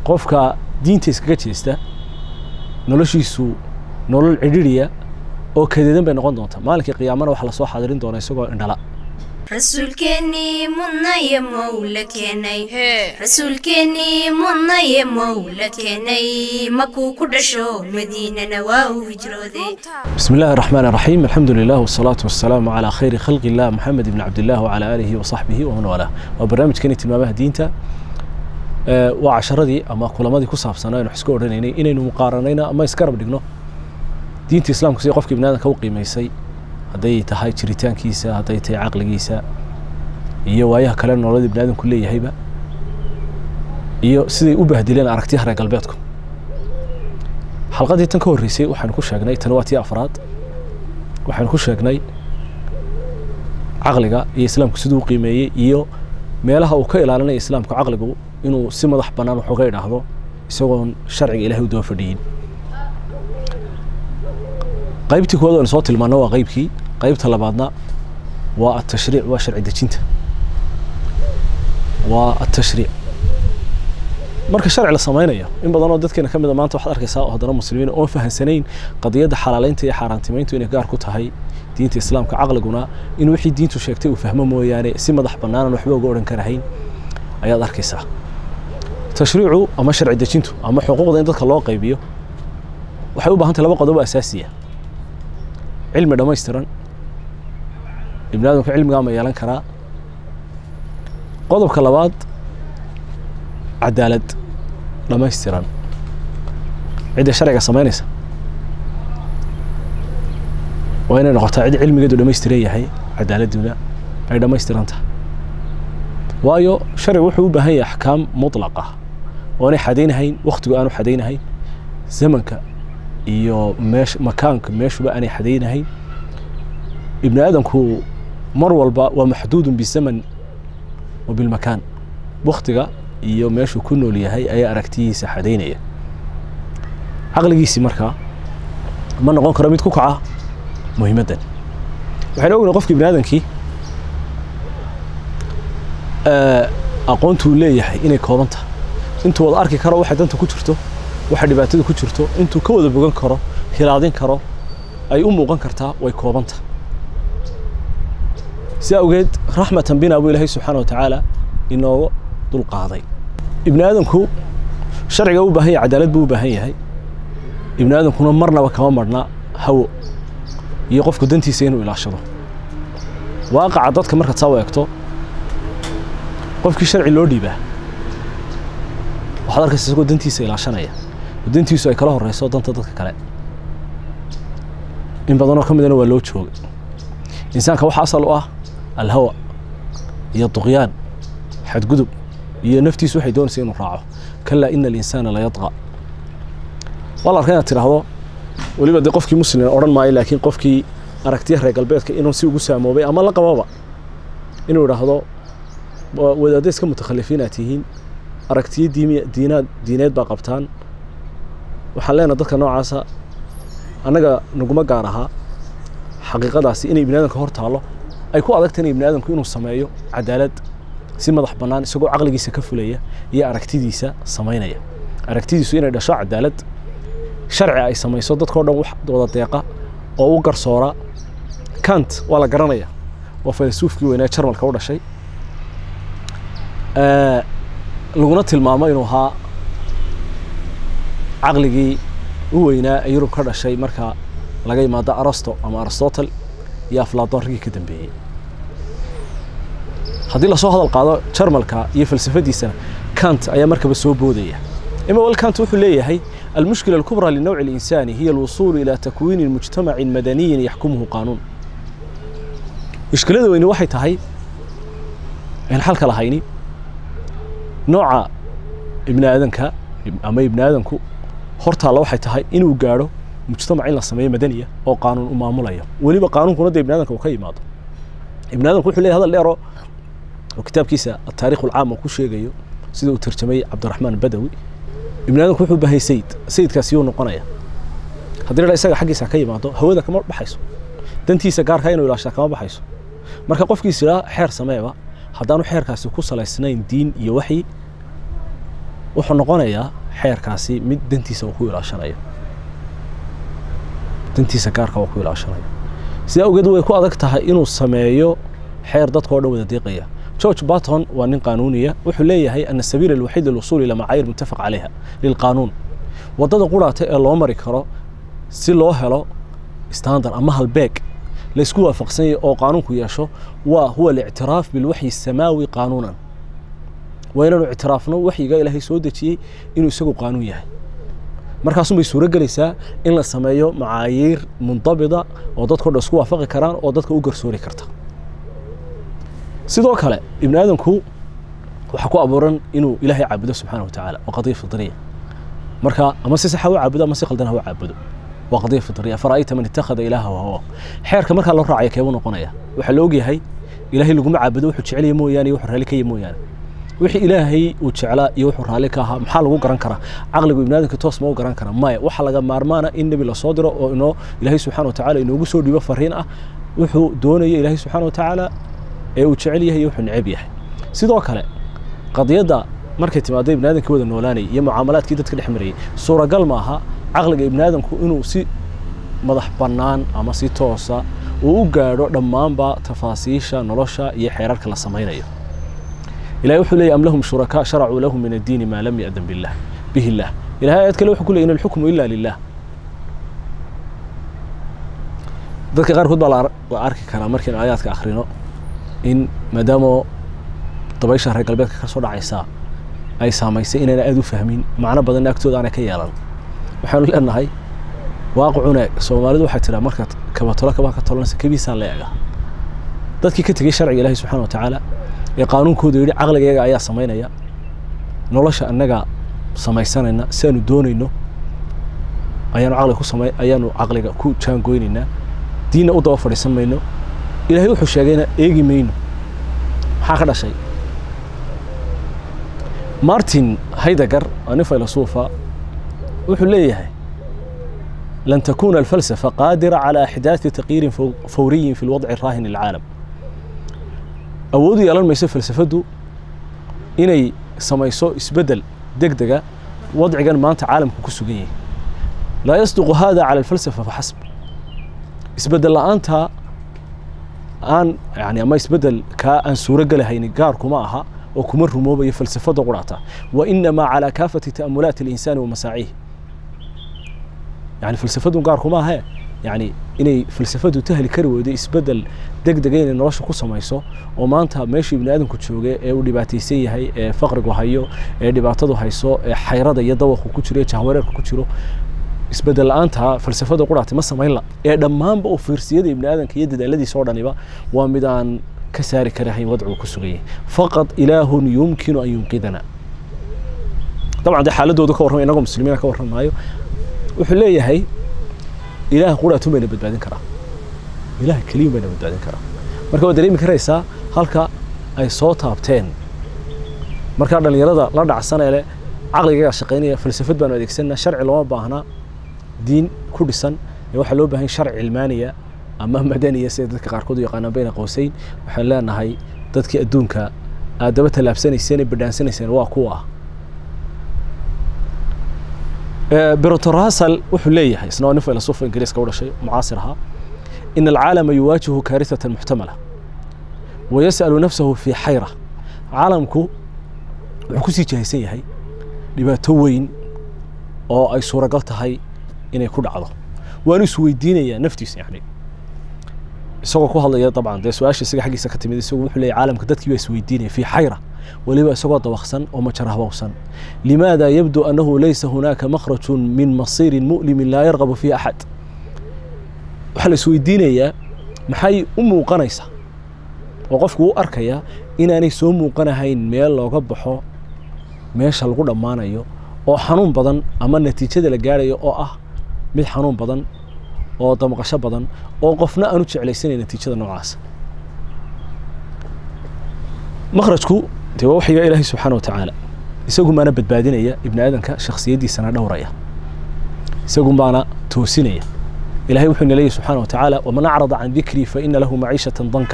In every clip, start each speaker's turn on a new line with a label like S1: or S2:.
S1: qofka diinta iskaga jeesta noloshiisu nolol cidhiriya oo kadeedan bay noqon doontaa maalinkii qiyaamana waxaa lasoo xadirin doonaa isagoo indhala
S2: rasuulkeennii mudnaye mowla keenay rasuulkeennii mudnaye mowla keenay makuu ku dhasho madiinana waa uu hijrooday
S1: بسم الله الرحمن الرحيم الحمد لله والصلاة والسلام على خير خلق الله محمد بن عبد الله وعلى آله وصحبه ومن والاه وبرنامج كان tilmaamaha diinta ee waa casharadii ama kulamadii ku saabsanaa aynu isku odhanaynay inaynu muqaaranayno ama iskarab dhigno diinta islaamku sidii qofkii biniaadanka u qiimaysay hadday tahay jiritaankiisa hadday tahay caqligiisa iyo waayaha kale nololadii biniaadanku leeyahayba iyo siday u bahdileen aragtiyaha reer galbeedku xalqadii tan ka horreysay waxaanu ku sheegnay tan waa tii afraad waxaanu ku sheegnay caqliga iyo islaamku siduu u qiimeeyey iyo meelaha uu ka ilaalinaya islaamku caqligu inuu si madax bannaan wax uga idhaahdo isagoon sharciga ilahay u daba fadhiyin qaybtii koowaad aynu soo tilmaano waa qaybkii qaybta labaadna waa atashriic waa sharci dejinta waa atashriic marka sharci la samaynayo in badanoo dadkeena ka mida maanta waxaad arkaysaa oo haddana muslimiin oon fahansanayn qadiyadda xalaaleynta iyo xaaraantimayntu inay gaar ku tahay diinta islaamka caqliguna in wixii diintu sheegtay uu fahmo mooyaane si madax bannaanan waxba uga odhan karahayn ayaad arkaysaa tashriicu ama sharci dejintu ama xuquuqda in dadka loo qaybiyo waxay u baahan tahay laba qodob oo asaasiya cilmi dhammaystiran ibni aadamku cilmigaa ma yeelan karaa qodobka labaad cadaalad dhammaystiran cidda sharciga samaynaysa waa inay noqotaa cid cilmigeedu dhammaystiran yahay cadaaladuna ay dhammaystiran tahay waayo sharcigu wuxuu u baahan yahay axkaam mutlaqa oo aanay xadaynahayn wakhtigu aanu xadaynahayn zamanka iyo meesh makaanka meeshuba aanay xadaynahayn ibni aadamku mar walba waa maxduudun bizaman wa bilmakaan wakhtiga iyo meeshuu ku nool yahay ayaa aragtiyihiisa xadaynaya caqligiisii markaa ma noqon karo mid ku kaca muhiimaddan waxaynu ognahay qofkii bini aadamkii aqoontuu leeyahay inay kooban tahay intuu wada arki karo waxa danta ku jirto waxa dhibaatada ku jirto intuu ka wada bogan karo hilaadin karo ay u muuqan kartaa way kooban tahay si awgeed raxmatan bina buu ilaahay subxaana wa tacaala inooga dulqaaday ibni aadamku sharciga u baahan yahay cadaalad buu u baahan yahay ibni aadamkuna marnaba kama marna hawo iyo qofku dantiisa inuu ilaashado waaqaca dadka markaad saa u eegto qofkii sharci loo dhiibaa waxaad arkaysa isagoo dantiisa ilaashanaya oo dantiisu ay kala horeyso danta dadka kale in badanoo ka midana waa loo joogay insaanka waxaa asal u ah alhawa iyo duqyaan xadgudub iyo naftiisu waxay doonaysa inuu raaco kalaa ina alinsaana layadqa waa la arkaa inaad tidhaahdo weliba dee qofkii muslim odhan maayo laakiin qofkii aragtiya reer galbeedka inuu si ugu saamoobay ama la qababa inuu idhaahdo wadaadda iska mutakhalifiin aad tihiin aragtiyo diimi diinaad diineed baa qabtaan waxaan leenahay dadka noocaasa annaga naguma gaar ahaa xaqiiqadaasi inay ibni aadamka hor taallo ay ku adagtahay in ibni aadamku inuu sameeyo cadaalad si madax bannaan isagoo caqligiisa ka fulaya iyo aragtidiisa samaynaya aragtidiisu inay dhasho cadaalad sharci ay samayso dadkao dhan wax wada deeqa oo u garsoora kant waa la garanaya waa faylasuufkii weynaa jarmalka u dhashay laguna tilmaamo inuu ahaa caqligii u weynaa ee yurub ka dhashay marka laga yimaado arasto ama aristotle iyo aflaadon raggii ka dambeeyey haddii lasoo hadal qaado jarmalka iyo falsafadiisana kant ayaa markaba soo boodaya imawel kant wuxuu leeyahay المشكلة الكبرى للنوع الإنساني هي الوصول إلى تكوين مجتمع مدني يحكمه قانون مشكلة وين waxay tahay in xalka lahayni nooca ibni aadanka ama ibni aadanku hortaalla waxay tahay inuu gaadho mujtamac in la sameeyo madaniya oo qaanuun u maamulayo weliba qaanuunkuna dee ibni aadanka uu ka yimaado ibni aadanku wuxuu leeyahay hadal dheero oo kitaabkiisa ataariikh ulcaam uu ku sheegayo sida uu tarjamay cabdiraxmaan badawi ibni aadamku wuxuu baahay sayid sayidkaasi yuu noqonaya haddii la isaga xaggiisa ka yimaado hawada kama baxayso dantiisa gaarka inuu ilaashaa kama baxayso marka qofkiis idhaa xeer sameeba haddaanu xeerkaasi ku salaysnayn diin iyo waxyi wuxuu noqonayaa xeerkaasi mid dantiisa uu ku ilaashanayo dantiisa gaarka uu ku ilaashanayo sidaa awgeed way ku adag tahay inuu sameeyo xeer dadka oo dhan wada deeqaya george barton waa nin qaanuuniya wuxuu leeyahay ana sabiila alwaxiid lilusuul ila macaayir muttafaq calayha lilqaanuun waddada quraata ee loo mari karo si loo helo standard ama halbeeg laysku waafaqsan yahay oo qaanuunku yeesho waa huwa alictiraaf bilwaxyi asamaawi qaanuunan waa inaanu ictiraafno waxyiga ilaahay soo dejiyey inuu isagu qaanuun yahay markaasun bay suuro gelaysaa in la sameeyo macaayiir mundabida oo dadkao dhan isku waafaqi karaan oo dadka u garsoori karta sidoo kale ibni aadamku waxaa ku abuuran inuu ilaahay caabudo subxaana wa tacaala waa qadiya fidriya marka ama si saxa u caabudo ama si qaldan ha u caabudo waa qadiya fidriya fara'ayta man ittakhada ilaaha wahawa xeerka markaa loo raacaya keebuu noqonaya waxaa la ogyahay ilaahay laguma caabudo wuxuu jecelaya mooyaane iyo wuxuu raalli ka yahay mooyaane wixii ilaahay uu jeclaa iyo wuxuu raalli ka ahaa maxaa lagu garan karaa caqligu ibni aadamka toos ma u garan kara maya waxaa laga maarmaana in nebi lasoo diro oo inoo ilaahay subxana wa tacaala inoogu soo dhiibo fariin ah wuxuu doonaya ilaahay subxaana wa tacaala ee uu jecel yahay iyo wuxuu neceb yahay sidoo kale qadiyadda markay timaado ibni aadamkii wada noolaanayay iyo mucaamalaadkii dadka dhex marayay suuragal maaha caqliga ibni aadamku inuu si madax bannaan ama si toosa uu u gaadho dhammaanba tafaasiisha nolosha iyo xeerarka la samaynayo ilahay wuxuu leeyahy am lahum shurakaa sharacuu lahum min addiini maa lam ya'dan billah bihi illah ilahay aayad kale wuxuu ku leeyay in alxukmu ila lilah dadka qaarkood baa la arki karaa markiin aayaadka akhrino in maadaama dabaysha reer galbeedka ka soo dhacaysaa ay saamaysay inayna aada u fahmin macno badanna agtooda aanay ka yeelan waxaanu leenahay waaqicuna soomaalidu waxay tiraa markaad kabatolo kabaa ka tolanaysa kabiisaa la eega dadkii ka tegey sharciga ilaahi subxana wa tacaala ee qaanuunkooda yidhi caqligayaga ayaa samaynaya nolosha annaga samaysanayna si aanu doonayno ayaanu caqliga ku samay ayaanu caqliga ku jaangoynaynaa diinna u daba fadhiisan mayno ilaahay wuxuu sheegayna eegi mayno maxaa ka dhashay martin haydegar waa nin faylasuufa wuxuu leeyahay lan takuna alfalsafa qaadira calى axdaaثi taqyiirin fawriyin fi lwadci raahin lilcaalam awoodu yeelan mayso falsafaddu inay samayso isbeddel deg dega wadcigan maanta caalamka ku sugan yahay laa yasduqu hada cala alfalsafa faxasb isbeddel la'aanta aan yani ama isbeddel kaa aan suuro gelahaynin gaar kuma aha oo kuma rumoobayo falsafada qurata wa inamaa calaa kaafati ta'amulaati alinsani wa masaaciihi yani falsafadu gaar kuma ahe yani inay falsafadu tahli kari weydo isbeddel deg dega inay nolosha ku samayso oo maanta meeshuu ibni aadamku jooge ee uu dhibaataysan yahay ee faqrigu hayo ee dhibaatadu hayso ee xayrada iyo dawaqu ku jiro ee jahwareerka ku jiro isbeddel la-aanta falsafada quraati ma samaynla ee dhammaanba uu fiirsiyada ibni aadamka iyo dadaaladiisa oo dhaniba waa mid aan ka saari karahayn wadcigu ku sugan yahay faqad ilaahun yumkinu an yunqidana dabcan dee xaaladoodu ka warramay inagoo muslimiina ka warramaayo wuxuu leeyahay ilaah quraatun bayna badbaadin karaa ilaah keliyun bayna badbaadin karaa marka waad dareemi karaysaa halka ay soo taabteen markaa dhallinyarada la dhacsanee leh caqligaga shaqaynaya falsafad baanu adeegsanaa sharci looma baahnaa diin ku dhisan ee waxaa loo baahan sharci cilmaaniya ama madaniya sida dadka qaarkood u yaqaanaan bayna qowsayn waxaan leenahay dadkii adduunka aad daba tallaabsanayseen ee badhaansanayseen waa kuwa ah berotorasal wuxuu leeyahay isna waa nin filasufa ingiriiska u dhashay mucaasir ahaa in alcaalama yuwaajihu kaarisatan muxtamala wayas'alu nafsahu fii xayra caalamku wuxuu kusii jahaysan yahay dhibaato weyn oo ay suuragal tahay inay ku dhacdo waanu isweydiinayaa naftiisa yani isagoo ku hadlaya dabcan dee su-aasha isaga xaggiisa ka timid isagu wuxuu leeyahy caalamka dadkii baa isweydiinaya fii xayra weliba isagoo dabaqsan oo majarahbowsan limaada yabdu annahu laysa hunaaka makhrajun min masiirin mu'limin laa yarqabu fiihi axad waxaa la isweydiinayaa maxay u muuqanaysaa oo qofku u arkayaa inaanay soo muuqanahayn meel looga baxo meesha lagu dhammaanayo oo xanuun badan ama natiijada la gaarayo oo ah mid xanuun badan oo damqasho badan oo qofna aanu jeclaysanayn natiijada noocaasa makhrajku dee waa waxyiga ilaahay subxaana wa tacaala isagu baana badbaadinaya ibni aadamka shakhsiyaddiisana dhowraya isagu baana toosinaya ilahay wuxuu ina leeyahy subxana wa tacaala waman acrada can dikrii fa ina lahu maciishatan danka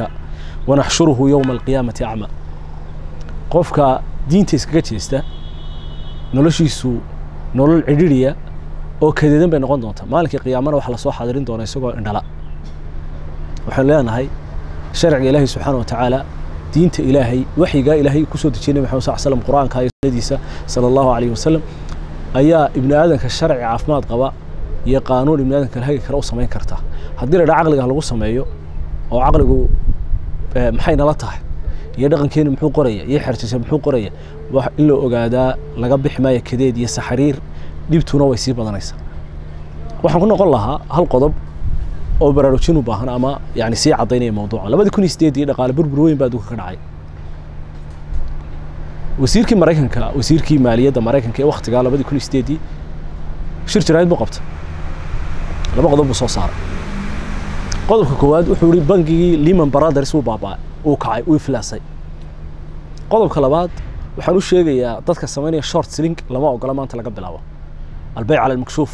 S1: wanaxshuruhu yowma alqiyaamati acma qofka diinta iskaga jeesta noloshiisu nolol cidhiriya oo kadeedan bay noqon doontaa maalinkii qiyaamana waxaa lasoo xadirin doona isagoo indhala waxaanu leenahay sharciga ilaahay subxaana watacaala diinta ilaahay waxyigaa ilaahay kusoo dejiyay nabi maxamed sal slam qur-aanka iyo sunnadiisa sala allahu calayhi wasalam ayaa ibni aadanka sharci caafimaad qaba iyo qaanuun ibni aadanka hagi kale u samayn karta haddii la dhaa caqliga lagu sameeyo oo caqligu maxay nala tahay iyo dhaqankeenu muxuu qoraya iyo xerjisa muxuu qoraya in la ogaadaa laga bixi maayo kadeed iyo saxariir dhibtuna way sii badanaysaa waxaan ku noqon lahaa hal qodob oo baraarujin u baahan ama yani sii caddaynaya mawduuca labadii kun iyo sideedii dhaqaale burbur weyn baa adduunka ka dhacay wasiirkii maraykanka wasiirkii maaliyadda maraykanka ee waktigaa labadii kun iyo sideedii shir jaraa'id buu qabtay laba qodob buu soo saaray qodobka koowaad wuxuu yihi bangigii lehman brothers wuu baaba'ay uu kacay uu iflaasay qodobka labaad waxaan u sheegayaa dadka samaynaya short sling lama ogola maanta laga bilaabo albeyc cala almakshuuf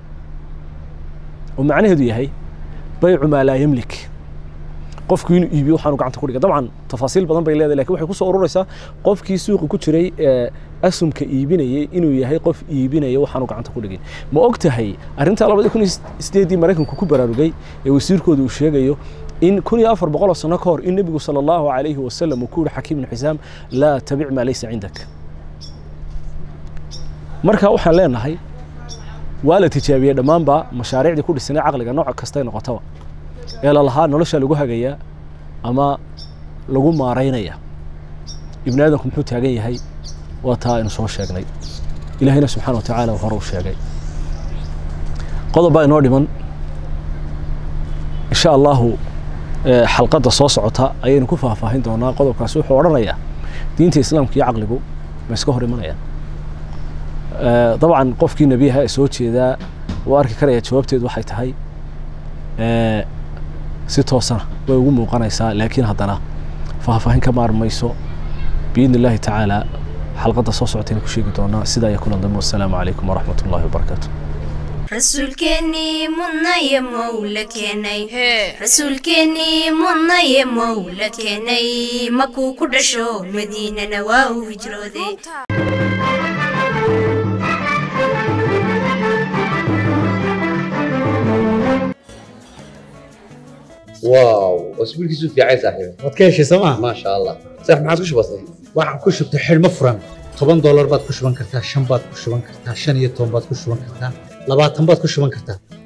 S1: oo macnaheedu yahay baycu maa laa yamlik qofku inuu iibiyo waxaanu gacanta ku dhigay dabcan tafaasiil badan bay leedahay lakin waxay kusoo ururaysaa qofkii suuqa ku jiray ee asumka iibinayay inuu yahay qof iibinaya waxaanu gacanta ku dhigin ma og tahay arrintaa labadii kun iyo sideedii maraykanku ku baraarugay ee wasiirkooda uu sheegayo in kun iyo afar boqoloo sano ka hor in nebigu sala allahu calayhi wasalam uu ku yihi xakiim ibnu xisaam laa tabic maa laysa cindak marka waxaan leenahay waa la tijaabiyey dhammaanba mashaariicdii ku dhisanay caqliga nooc kastay noqotaba ee lalahaa nolosha lagu hagayaa ama lagu maaraynaya ibni aadamku muxuu taagan yahay waa taa aynu soo sheegnay ilaahayna subxaana wa tacaala hore u sheegay qodob baa inoo dhiman insha allahu xalqadda soo socota ayaynu ku faahfaahin doonaa qodobkaasi wuxuu odhanayaa diinta islaamka iyo caqligu ma iska hor imanayaan dabcan qofkii nebiyaha ee soo jeedaa uu arki karaya jawaabteedu waxay tahay si toosana way ugu muuqanaysaa laakiin haddana faahfaahin ka maarmayso biidni illaahi tacaala xalqadda soo socotayna ku sheegi doonaa sidaa iyo kulan dambe wassalaamu calaykum waraxmat ullahi wabarakaatu
S2: rasuulkeennii mudnaye mowla keenay rasuulkeennii mudnaye mowla keenay makuu ku dhasho madiinana waa uu hijrooday
S3: واو اسبوعك في عيسى صاحبي
S4: waad ka heshay sooma
S3: ما شاء الله صح ما عاد وش بصير
S4: waxaan ku shubtay xidhmo furan toban doolar baad ku shuban kartaa shan baad ku shuban kartaa shan iyo toban baad ku shuban kartaa labaatan baad ku shuban kartaa